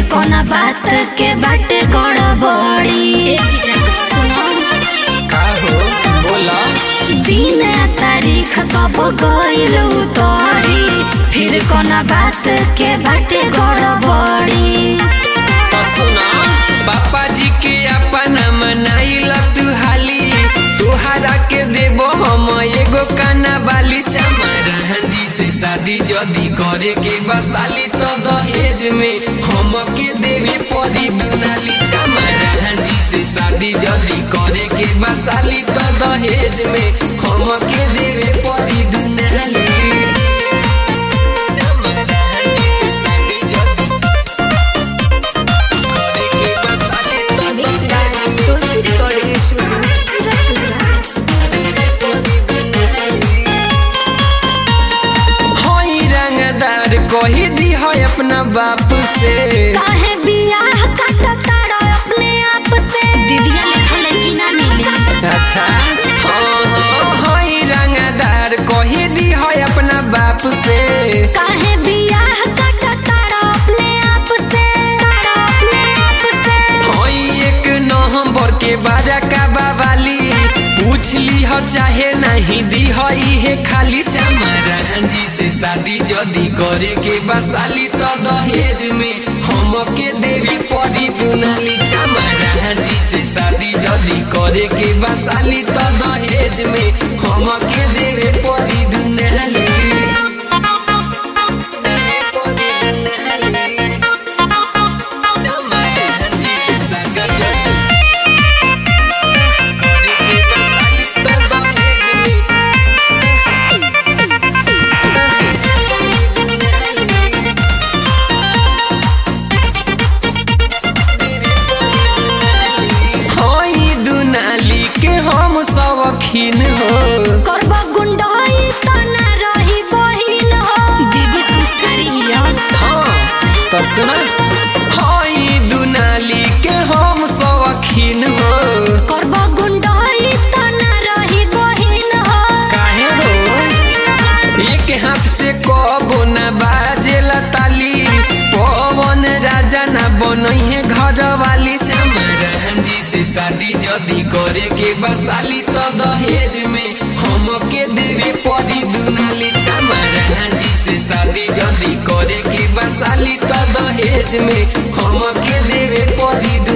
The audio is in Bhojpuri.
कोना बात के बाटे गड़बड़ी सुनो का हो बोला दिन तारीख सब गइल उतरी फिर कोना बात के बाटे गड़बड़ी तो सुना पापा जी के अपना मनाइल तू हाली तुहारा के देबो हम एगो काना बाली चमारा जी से शादी जदी करे के बसाली तो दहेज में हम के देवे परी दुनाली चमारा जी से शादी जदी करे के बसाली तो दहेज में हम के देवे परी दुनाली चमारा जी से शादी जदी करे के बसाली तो दहेज में तुलसी रिकॉर्डिंग स्टूडियो सूरत गुजरात होई रंगदार कही दी है अपना बाप से काहे बियाह काट ताड़ो अपने आप से दीदिया लिखल है कि ना मिली अच्छा हाँ हाँ होई रंगदार कही दी है अपना बाप से काहे बियाह काट ताड़ो अपने आप से ताड़ो अपने आप से होई एक नवंबर के बारा का बावाली पूछ ली हो चाहे नहीं दी हो हे खाली चमारा जी से शादी जदी करे के बसाली तो दहेज में हम के देवी परी दुनाली चमारा जी से शादी जदी करे के बसाली तो दहेज में हम के देवे परी दुनाली चमारा जी से शादी जदी करे के बसाली तो दहेज में होई दुनाली के हम शौकीन हो करबा गुंडाई त ना रही बहिन हो दीदी संस्कारी हिया हाँ तो सुना होई दुनाली के हम शौकीन हो करबा गुंडाई त ना रही बहिन हो काहे हो एक हाथ से कबो न बाजेला ताली पवन राजा न बनइहे घर वाली चमारा जी से शादी जदी करे के बसाली तो दहेज में हम के देवे परी दुनाली चमारा जी से शादी जदी करे के बसाली तो दहेज में हम के देवे परी